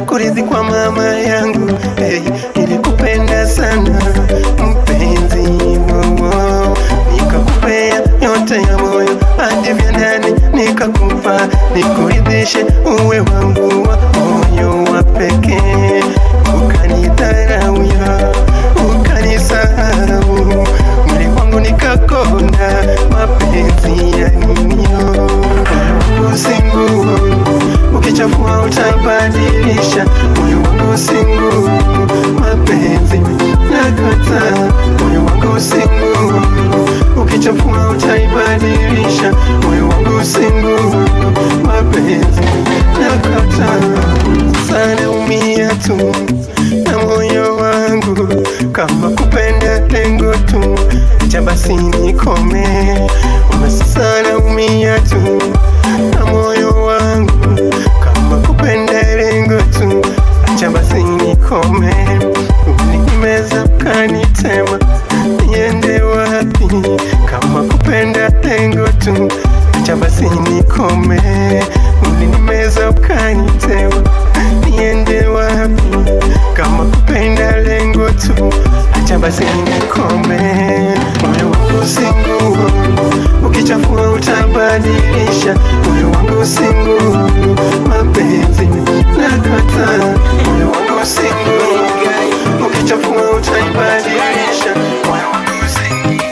kurithi kwa mama yangu hey, nilikupenda sana mpenzi wowo nikakupea yote ya moyo hadi vya ndani nikakupa nikuridhishe uwe wangu wa moyo wa pekee ukanidharauya ukanisahau mwili wangu nikakonda mapenzi ya ninio usingu ukichafua utabadilisha moyo wangu usingu mapenzi nakata moyo wangu usingu ukichafua utaibadilisha moyo wangu usingu mapenzi nakata sana umia tu na moyo wangu kama kupenda lengo tu cha basi nikome umesana umia tu na moyo wangu kama kupenda lengo tu cha basi nikome ulinimeza kanitema niende wapi kama kupenda lengo tu cha basi nikome ulinimeza ukanitema niende wapi kama kupenda lengo tu acha basi nikome moyo wangu singu ukichafua utabadilisha moyo wangu singu mapenzi nakata moyo wangu singu ukichafua utaibadilisha moyo wangu singu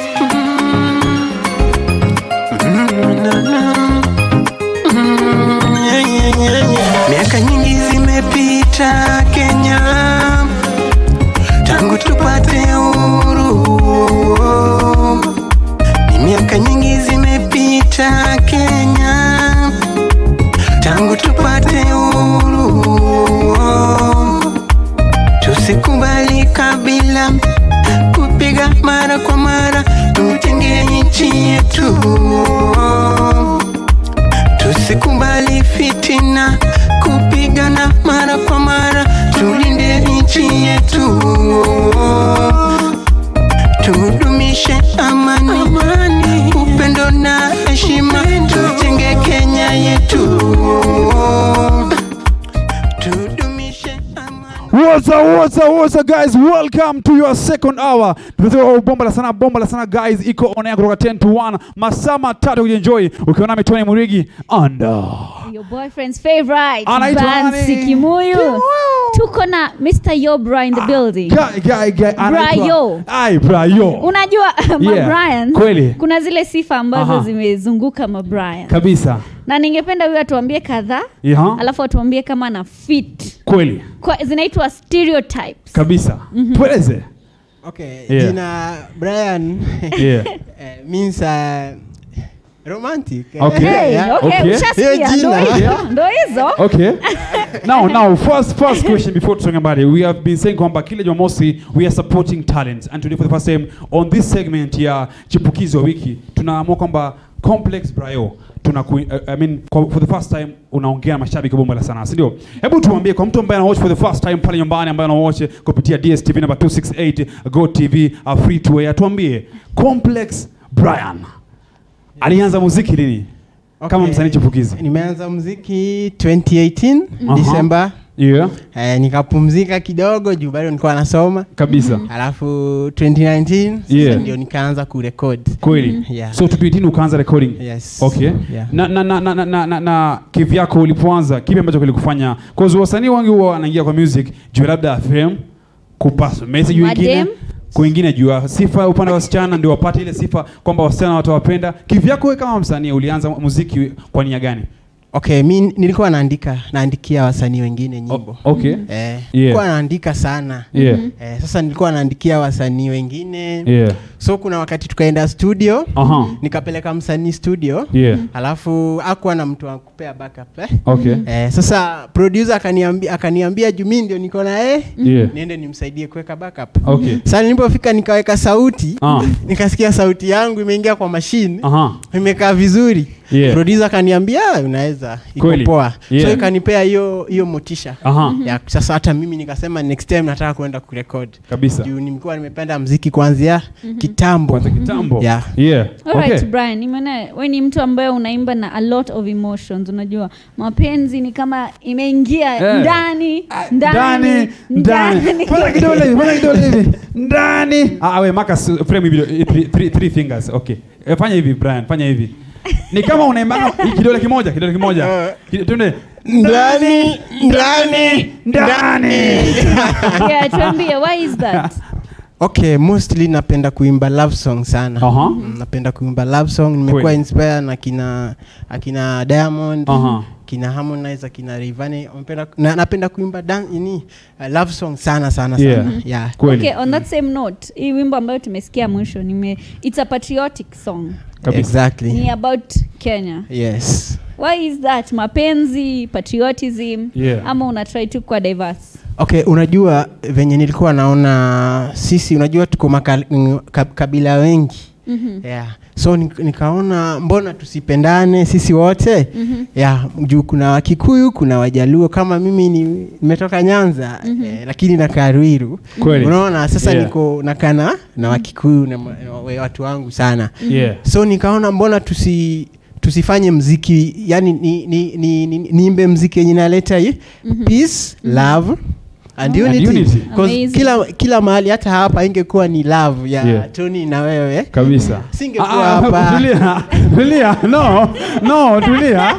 Mm, na, na. Mm, yeah, yeah, yeah, yeah. miaka nyingi zimepita Kenya tangu tupate uhuru. Ni miaka nyingi zimepita Kenya tangu tupate uhuru. Tusikubali kabila kupiga mara kwa mara, tujenge nchi yetu. Tusikubali fitina kupigana mara kwa mara, tulinde nchi yetu. Tudumishe amani, amani, upendo na heshima, tujenge Kenya yetu. Tudumishe amani. What's up, what's up, what's up guys? Welcome to your second hour. Tumetoka bomba la sana, bomba la sana guys, iko on air kutoka 10 to 1. Masaa matatu kujienjoy ukiwa nami Tony Murigi anda. Your boyfriend's favorite. Anaitwa Bansi nani? Kimuyu. Kimuyu. Tuko na Mr. Yobra in the building. Guy, guy, guy, anaitwa- Brayo. Ai, Brayo. Unajua ma Yeah, Brian, kweli. kuna zile sifa ambazo Aha. zimezunguka ma Brian. Kabisa. Na ningependa huyu atuambie kadhaa, Yaha. alafu atuambie kama na fit. Kweli. Kwa, zinaitwa stereotypes. Kabisa. Tueleze. Okay, Yeah. jina Brian Yeah. eh, means uh, romantic. eh, Okay. Hey, yeah. okay, Okay. ushasikia, Hiyo ndo jina. hizo, ndo hizo. Okay. now, now, first, first question before tusonge mbali. We have been saying kwamba kila Jumamosi we are supporting talents and today for the first time on this segment ya chipukizi wa wiki tunaamua kwamba Complex Brayo tuna uh, I mean kwa- for the first time unaongea na mashabiki wa bomba la sanaa, si ndio? Hebu tuambie kwa mtu ambaye anawatch for the first time pale nyumbani ambaye anawatch kupitia DSTV number 268 Go TV uh, free to air, tuambie Complex Brian alianza muziki lini? Kama Okay. msanii chipukizi. Nimeanza muziki 2018 Aha. December. Yeah, Eh, nikapumzika kidogo juu bado nilikuwa nasoma. kabisa. Alafu 2019 sasa Yeah. ndio nikaanza kurekod. kweli Yeah. so 2018 ukaanza recording Yes. okay Yeah. na, na, na, na, na, na, na, na kivyako ulipoanza kipi ambacho kilikufanya cause wasanii wengi huwa wanaingia kwa music juu labda fame kupasa message wengine Madem. kwingine juu ya sifa upande wa wasichana ndio wapate ile sifa kwamba wasichana watawapenda kivyako wewe kama msanii ulianza muziki kwa nia gani Okay, mi nilikuwa naandika naandikia wasanii wengine nyimbo. O- okay Eh, Yeah. nilikuwa naandika sana. yeah Eh, sasa nilikuwa naandikia wasanii wengine. yeah So kuna wakati tukaenda studio, aha nikapeleka msanii studio. yeah Alafu akuwa na mtu wa kupea backup eh? okay Eh, sasa producer akaniambia akaniambia juu mimi ndio niko na yeye yeah niende nimsaidie kuweka backup. okay Sasa nilipofika nikaweka sauti, ah nikasikia sauti yangu imeingia kwa mashine, aha imekaa vizuri. Yeah. Producer akaniambia "Ah, unaweza iko Kweli. poa. Yeah. So ikanipea hiyo hiyo motisha. aha Ya, sasa hata mimi nikasema next time nataka kwenda kurekod kabisa juu nilikuwa nimependa mziki kuanzia kitambo kwanza kitambo Yeah. yeah Alright, okay Brian, nimeona we ni mtu ambaye unaimba na a lot of emotions. Unajua mapenzi ni kama imeingia Eh. ndani Ah, ndani ndani Fanya kidole hivi, fanya kidole hivi ndani ah we maka s- frame hivi eh, three, three, three fingers okay eh, fanya hivi Brian fanya hivi ni kama unaimba kidole kimoja kidole kimoja Kide- tuende ndani ndani ndani yeah, tuambie why is that? okay mostly napenda kuimba love song sana Aha. Mm, napenda kuimba love song nimekuwa Kweli. inspired na kina akina diamond Aha. kina harmonize akina rivani Napenda- na, napenda kuimba dan, ini, uh, love song sana sana sana Yeah. yeah. kweli Okay, on that same note, hii wimbo ambayo tumesikia mwisho nime it's a patriotic song. kabisa exactly Ni about Kenya. yes Why is that? Mapenzi, patriotism Yeah. ama una try tu kwa diverse? okay unajua venye nilikuwa naona sisi unajua tuko maka, mm, ka- kabila wengi Mhm. yeah. so nik- nikaona mbona tusipendane sisi wote Mhm. yeah, juu kuna wakikuyu kuna wajaluo kama mimi ni- nimetoka nyanza Mhm. eh, lakini nakaa ruiru Kweli. unaona sasa Yeah. niko nakana na wakikuyu na ma- wa- watu wangu sana yeah so nikaona mbona tusi tusifanye mziki yani niimbe ni, ni, ni, niimbe mziki yenye naleta hii Mhm. peace love and And unity, unity. 'Cause Amazing. kila kila mahali hata hapa ingekuwa ni love ya Yeah. tony na wewe kabisa Singekuwa Ah, ah, hapa. tulia tulia no no tulia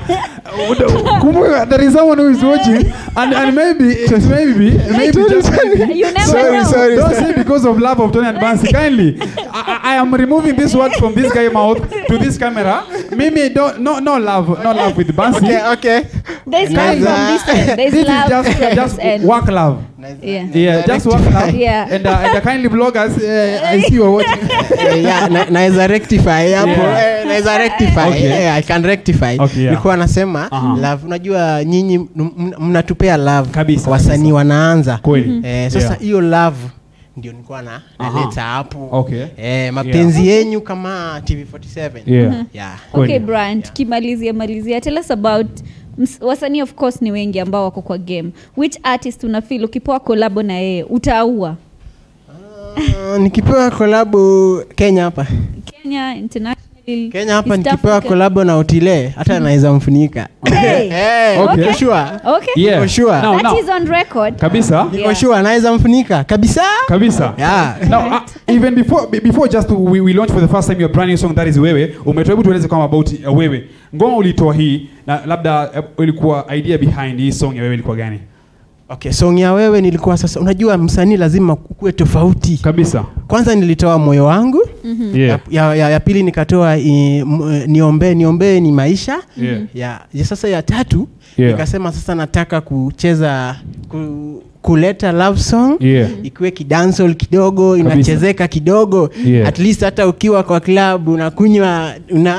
kumbuka there is someone who is watching and, and maybe it maybe maybe just maybe You never Sorry, know. sorry. don't say because of love of Tony and Bansi kindly I, I I am removing this word from this guy mouth to this camera mimi don't no no love no love with Bansi okay okay There's love Nice. from this end. There's this love is just from just this end. work love Yeah. yeah just work love Yeah. and uh, and the kindly bloggers uh, I see you are watching Eh, yeah, na- naweza rectify hapo Yeah. eh, naweza rectify Okay. eh, i can rectify Okay, yeah. nilikuwa nasema Aha. love unajua nyinyi m- m- mnatupea love Kabisa, wasanii kabisa. wanaanza Kweli. eh, sasa Yeah. hiyo love ndio nilikuwa na Aha. naleta hapo Okay. eh, mapenzi yenyu kama tv47 yeah yeah. Okay, Kweli. Brian, tukimalizia malizia, tell us about ms- wasanii of course ni wengi ambao wako kwa game. Which artist una feel ukipewa kolabo na yeye utaua? Ah, nikipewa kolabo kenya hapa Kenya, internationally, kenya hapa East nikipewa Africa. kolabo na otile hata naweza mfunika Hey! Eh, Okay. niko sure. Okay. yeah For sure. now, That now. is on record. kabisa niko Yeah. sure naweza mfunika kabisa kabisa yeah. now uh, even before be- before just to, we, we launch for the first time your brand new song that is wewe umetoa hebu tueleze kama about uh, wewe ngoma ulitoa hii na labda uh, ilikuwa idea behind hii song ya wewe ilikuwa gani okay song ya wewe nilikuwa sasa unajua msanii lazima kuwe tofauti kabisa kwanza nilitoa moyo wangu yeah ya, ya, ya, ya pili nikatoa i, m, eh, niombee niombee ni maisha yeah ya, ya sasa ya tatu Yeah. nikasema sasa nataka kucheza ku, kuleta love song yeah ikiwe kidansol kidogo inachezeka kidogo Yeah. at least hata ukiwa kwa club unakunywa una,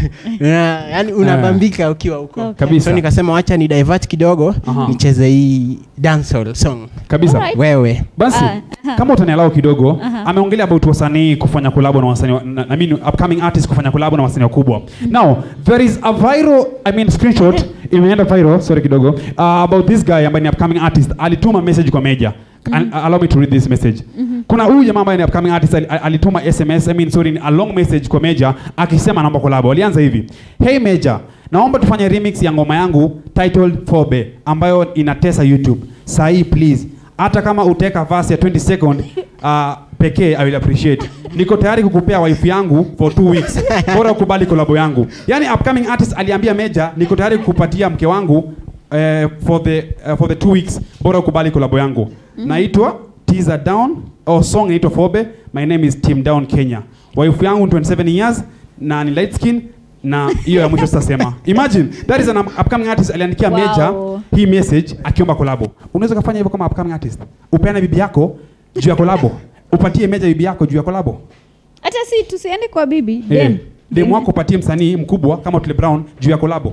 una, yani unabambika ukiwa huko Okay. Kabisa. so nikasema wacha ni divert kidogo Aha. nicheze hii dancehall song kabisa Alright. wewe basi Ah, aha. kama utanialau kidogo Aha. ameongelea about wasanii kufanya kolabo na wasanii wa- na, I mean upcoming artists kufanya kolabo na wasanii wakubwa now there is a viral I mean screenshot imeenda viral sorry kidogo uh, about this guy ambaye ni upcoming artist alituma message kwa Meja An- allow me to read this message kuna huyu jamaa ambaye ni upcoming artist ali- alituma sms I mean sorry a long message kwa Meja akisema naomba kolabo alianza hivi hey Meja naomba tufanye remix ya ngoma yangu titled Fobe ambayo inatesa YouTube sahi please hata kama uteka verse ya 20 second uh, pekee I will appreciate. Niko tayari kukupea wife yangu for two weeks. Bora ukubali kolabo yangu. Yani upcoming artist aliambia Meja, niko tayari kukupatia mke wangu uh, for the uh, for the two weeks. Bora ukubali kolabo yangu. Naitwa Teaser Down or song inaitwa Fobe. My name is Team Down Kenya. Wife yangu ni 27 years na ni light skin na hiyo ya mwisho sitasema. Imagine that is an upcoming artist aliandikia Wow. Meja hii message akiomba kolabo. Unaweza kufanya hivyo kama upcoming artist. Upeane bibi yako juu ya kolabo. Upatie Meja bibi yako juu ya kolabo. hata si tusiende kwa bibi Eh, dem. Dem wako upatie msanii mkubwa kama Otile Brown juu ya kolabo.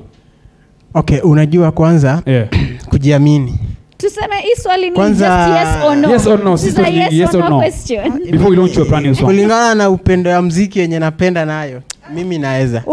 okay unajua kwanza Yeah. kujiamini tuseme hii swali ni Kwanza- just yes or no. Yes or no, This si is a swali yes, nyingi, yes or or no no. question. Before we launch your brand new song. kulingana na upendo ya mziki yenye napenda nayo mimi naweza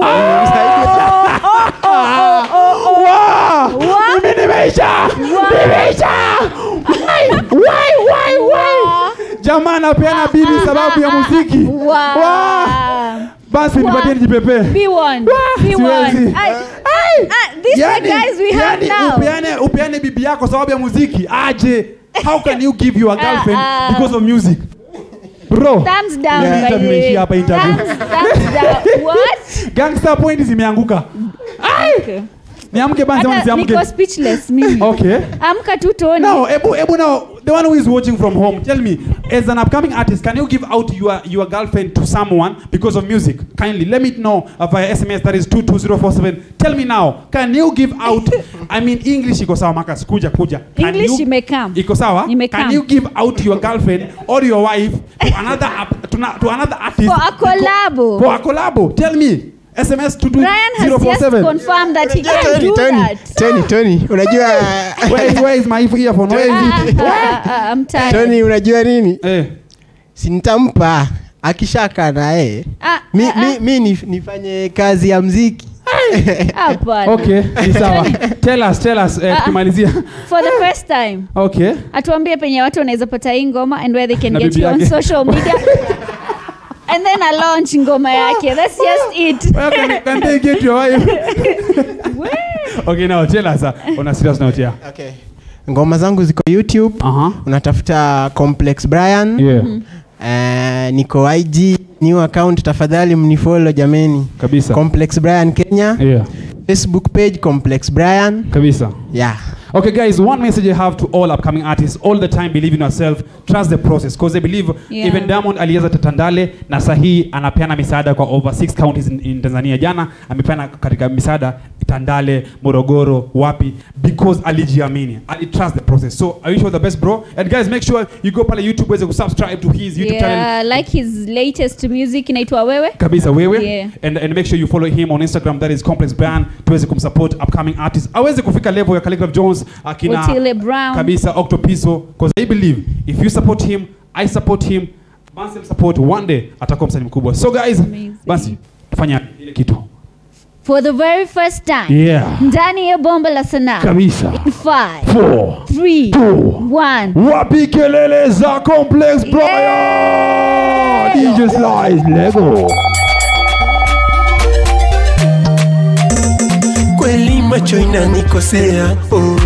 Wow! Mimi nimeisha. Nimeisha. Why why why why? Jamaa anapeana bibi sababu ya muziki Wow. Wow. basi Wow. nipatie nijipepee Be one. Be siwezi. one. I, Ah, these are the guys we have yani now. upeane, upeane bibi yako sababu ya muziki aje how can you give your girlfriend ah. because of music bro Thumbs down, Yeah. by the Interview way. imeishia hapa, interview. Thumbs, thumbs down. What? gangster point zimeanguka Okay. niamke basi ama Hata nisiamke niko speechless mimi. okay Amka tu Tony. now ebu ebu now the one who is watching from home tell me as an upcoming artist can you give out your your girlfriend to someone because of music kindly let me know uh, via sms that is 22047 tell me now can you give out i mean english iko sawa makas kuja kuja Can English you- imekam. iko sawa Imekam. can you give out your girlfriend or your wife to another ap- to, na, to another artist For a collabo. for a collabo tell me sms Brian has just 22047 confirmed that he can Tony, do Tony, that. Tony, Tony, unajua where is, where is my earphone where is Ah, it ah, ah, I'm tired. Tony, unajua nini eh si nitampa akishaka naye Ah, mi, ah, mi, mi nif- nifanye kazi ya mziki hapana. okay ni sawa tell us tell us eh, Ah, ah. tukimalizia For the first time. okay atuambie penye watu wanaweza pata hii ngoma and where they can Na get bibi you on yake. social media and then a launch ngoma yake that's just it Where can, can they get your wife okay now tell us uh, on a serious note yeah okay. ngoma zangu ziko youtube uh-huh unatafuta complex brian yeah Eh, niko ig new account tafadhali mnifolo jameni kabisa complex brian kenya yeah facebook page complex brian kabisa yeah Okay, guys, one message I have to all upcoming artists all the time believe in yourself, trust the process because I believe Yeah. even Diamond alianza Tatandale na sahi anapeana misaada kwa over six counties in, in Tanzania. Jana amepeana katika misaada Tandale, Morogoro, wapi because alijiamini. Ali trust the process. So I wish you all the best bro. And guys, make sure you go pale YouTube uweze kusubscribe to his YouTube channel. yeah, like his latest music inaitwa wewe kabisa wewe Yeah. and, and make sure you follow him on instagram that is complex brand tuweze kumsupport upcoming artists aweze kufika level ya Calligraph jones akina Otile Brown. kabisa octopiso because i believe if you support him i support him Bansel support one day atakuwa msanii mkubwa so guys Amazing. basi tufanya ile kitu for the very first time yeah ndani ya bomba la sanaa kabisa in 5 Four, 3 two, 1 wapi kelele za complex brian dj slice lego kweli macho inanikosea oh.